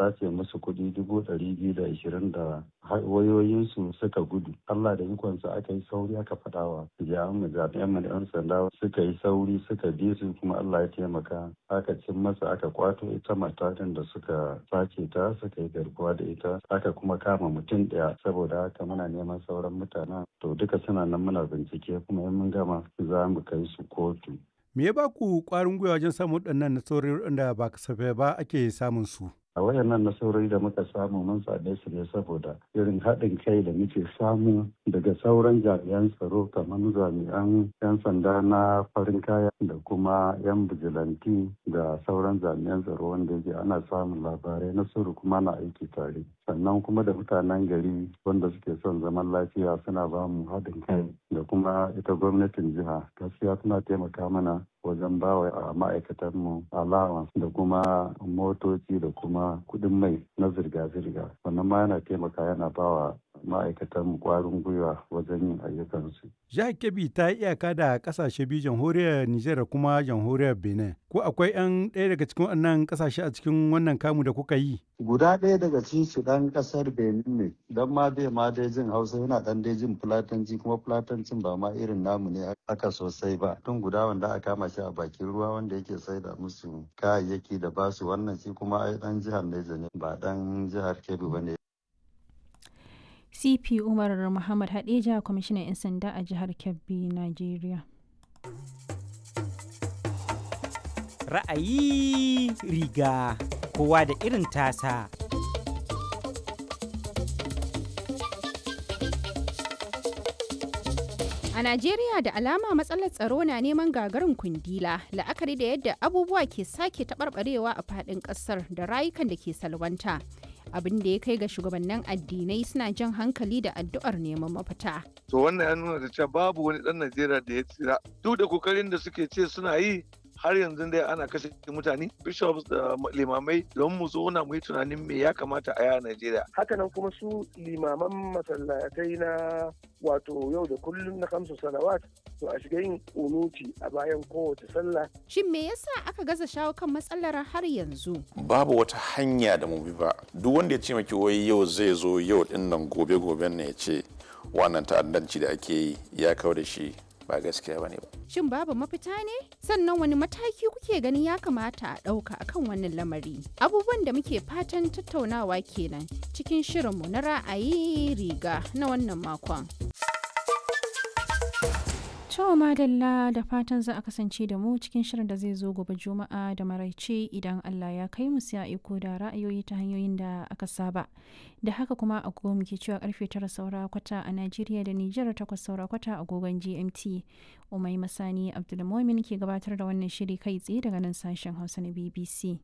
sace musu kuɗi dubu ɗari biyu da ashirin da wayoyinsu suka gudu Allah da ikonsa aka yi sauri aka faɗawa jami'an mu jami'an mu da 'yan sanda suka yi sauri suka bi su kuma Allah ya taimaka aka cin masa aka kwato ita matakan da suka sace ta suka yi garkuwa da ita aka kuma kama mutum ɗaya saboda haka muna neman sauran mutanen to duka suna nan muna bincike kuma in mun gama za mu kai su kotu Me ya ba ku ƙwarin gwiwa wajen samun waɗannan nasarori da ba kasafai ba ake samun su? a wayannan nasarori da muka samu mun same su ne saboda irin haɗin kai da muke samu daga sauran jami'an tsaro kamar jami'an 'yan sanda na farin kaya da kuma 'yan bijilanti da sauran jami'an tsaro wanda yake ana samun labarai na sirri kuma na aiki tare sannan kuma da mutanen gari wanda suke son zaman lafiya suna ba mu haɗin kai da kuma ita gwamnatin jiha gaskiya suna taimaka mana wajen bawa a ma'aikatanmu allowance da kuma motoci da kuma kudin mai na zirga-zirga wannan ma yana taimaka yana bawa ma'aikatan kwarin gwiwa wajen yin ayyukansu. Jihar Kebbi ta yi iyaka da kasashe biyu jamhuriyar Nijar da kuma jamhuriyar Benin. Ko akwai 'yan ɗaya daga cikin wannan kasashe a cikin wannan kamu da kuka yi? Guda ɗaya daga cikin su ɗan ƙasar Benin ne, don ma dai ma dai jin Hausa yana ɗan dai jin Fulatanci kuma Fulatancin ba ma irin namu ne aka sosai ba. Tun guda wanda aka kama shi a bakin ruwa wanda yake saida musu kayayyaki da basu wannan shi kuma ai ɗan jihar Neja ne ba ɗan jihar Kebbi ba ne. cp umar muhammad hadeja kwamishinan 'yan sanda a jihar kebbi nigeria ra'ayi riga kowa da irin tasa A Najeriya da alama matsalar tsaro na neman gagarin kundila la'akari da yadda abubuwa ke sake taɓarɓarewa a faɗin ƙasar da rayukan da ke salwanta. abin da ya kai ga shugabannin addinai suna jan hankali da addu'ar neman mafita. To wannan ya nuna da cewa babu wani ɗan Najeriya da ya tsira. Duk da kokarin da suke ce suna yi har yanzu dai ana kashe mutane bishops da limamai don mu zauna mu yi tunanin me ya kamata a yaya Najeriya. Hakanan kuma su limaman masallatai na wato yau da kullum na kamsu salawat to a shiga yin unuti a bayan kowace sallah. Shin me yasa aka gaza shawo kan matsalar har yanzu? Babu wata hanya da mu bi ba. Duk wanda ya ce maki wai yau zai zo yau din nan gobe goben ne ya ce wannan ta'addanci da ake yi ya kawo da shi ba gaskiya bane ba. Shin babu mafita ne? Sannan wani mataki kuke ganin ya kamata a ɗauka akan wannan lamari? Abubuwan da muke fatan tattaunawa kenan cikin shirinmu na ra'ayi riga na wannan makon. To madalla da fatan za a kasance da mu cikin shirin da zai zo gobe juma'a da maraice idan Allah ya kai mu sai a iko da ra'ayoyi ta hanyoyin da aka saba. Da haka kuma agogo muke cewa karfe tara saura kwata a Najeriya da Nijar takwas saura kwata agogon GMT. Umai Masani Abdulmumin ke gabatar da wannan shiri kai tsaye daga nan sashen Hausa na BBC.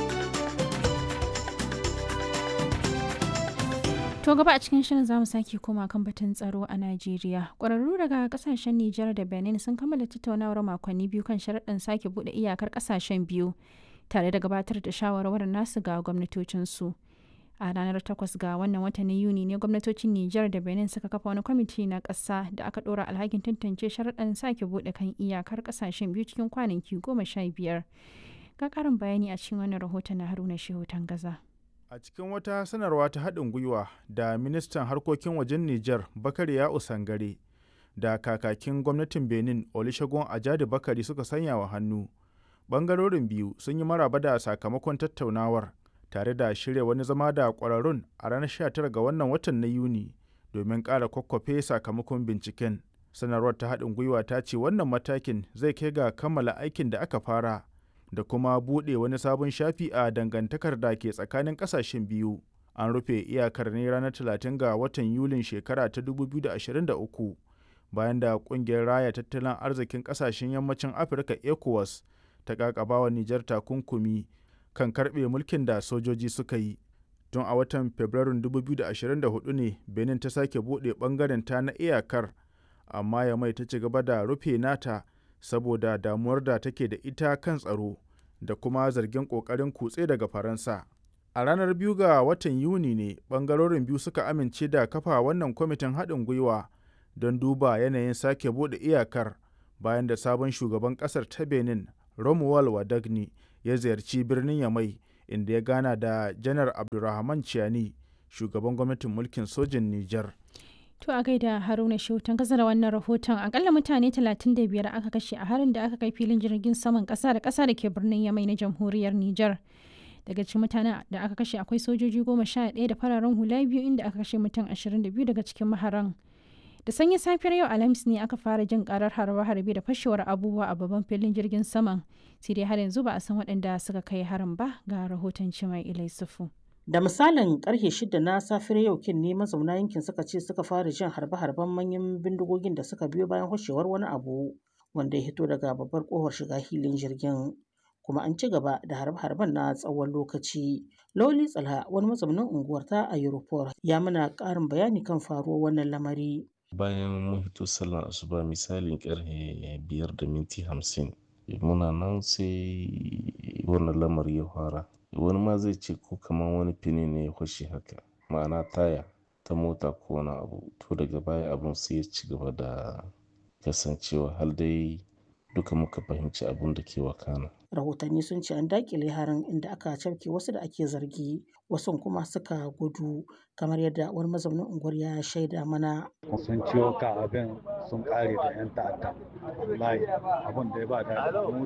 To gaba a cikin shirin zamu sake koma kan batun tsaro a Najeriya. Ƙwararru daga kasashen Nijar da Benin sun kammala tattaunawar makonni biyu kan sharaɗin sake buɗe iyakar kasashen biyu tare da gabatar da shawarwarin nasu ga gwamnatocinsu. A ranar 8 ga wannan watan na Yuni ne gwamnatocin Nijar da Benin suka kafa wani kwamiti na ƙasa da aka ɗora alhakin tantance sharaɗin sake buɗe kan iyakar kasashen biyu cikin kwanaki goma sha biyar. Ga ƙarin bayani a cikin wannan rahoton na Haruna Shehu Tangaza. A cikin wata sanarwa ta haɗin gwiwa da ministan harkokin wajen Nijar Bakari ya Usangare da kakakin gwamnatin Benin Olusegun Ajadi Bakari suka sanya wa hannu. Bangarorin biyu sun yi maraba da sakamakon tattaunawar tare da shirya wani zama da ƙwararrun a ranar 19 ga wannan watan na Yuni domin ƙara kwakwafe sakamakon binciken. Sanarwar ta haɗin gwiwa ta ce wannan matakin zai kai ga kammala aikin da aka fara. da kuma buɗe wani sabon shafi a dangantakar da ke tsakanin ƙasashen biyu. An rufe iyakar ne ranar 30 ga watan Yulin shekara ta 2023 bayan da ƙungiyar raya tattalin arzikin ƙasashen yammacin Afirka ECOWAS ta ƙaƙabawa Nijar takunkumi kan karɓe mulkin da sojoji suka yi. Tun a watan Fabrairun 2024 ne Benin ta sake buɗe ɓangaren ta na iyakar, amma ya mai ta ci gaba da rufe nata saboda damuwar da take da ita kan tsaro da kuma zargin ƙoƙarin kutse daga faransa a ranar biyu ga watan yuni ne ɓangarorin biyu suka amince da kafa wannan kwamitin haɗin gwiwa don duba yanayin sake buɗe iyakar bayan da sabon shugaban ƙasar ta benin romuald wadagni ya ziyarci birnin yamai inda ya gana da janar abdulrahman ciani shugaban gwamnatin mulkin sojin nijar To a gaida Haruna Shautan kasa da wannan rahoton akalla mutane 35 aka kashe a harin da aka kai filin jirgin saman kasa da kasa da ke birnin Yamai na jamhuriyar Nijar. Daga cikin mutanen da aka kashe akwai sojoji goma sha ɗaya da fararen hula biyu inda aka kashe mutum 22 daga cikin maharan. Da sanyin safiyar yau Alhamis ne aka fara jin karar harbe-harbe da fashewar abubuwa a babban filin jirgin saman. Sai dai har yanzu ba a san waɗanda suka kai harin ba ga rahoton Cimai Ilai Sufu. Da misalin karfe shida na safiyar yau kin ne mazauna yankin suka ce suka fara jin harbe-harben manyan bindigogin da suka biyo bayan hoshewar wani abu wanda ya hito daga babbar kofar shiga hilin jirgin. Kuma an ci gaba da harbe-harben na tsawon lokaci. Loli Tsalha wani mazaunin unguwar ta a Europol ya mana ƙarin bayani kan faruwar wannan lamari. Bayan mun hito sallar asuba misalin karfe biyar da minti hamsin muna nan sai wannan lamari ya fara. wani ma zai ce ko kamar wani fini ne ya kwashe haka ma'ana taya ta mota ko wani abu to daga baya abun sai ya ci gaba da kasancewa har dai duka muka fahimci abun da ke wakana rahotanni sun ce an dakile harin inda aka cafke wasu da ake zargi wasu kuma suka gudu kamar yadda wani mazaunin unguwar ya shaida mana sun ciwo ka abin sun kare da yan ta'adda wallahi abun da ya ba da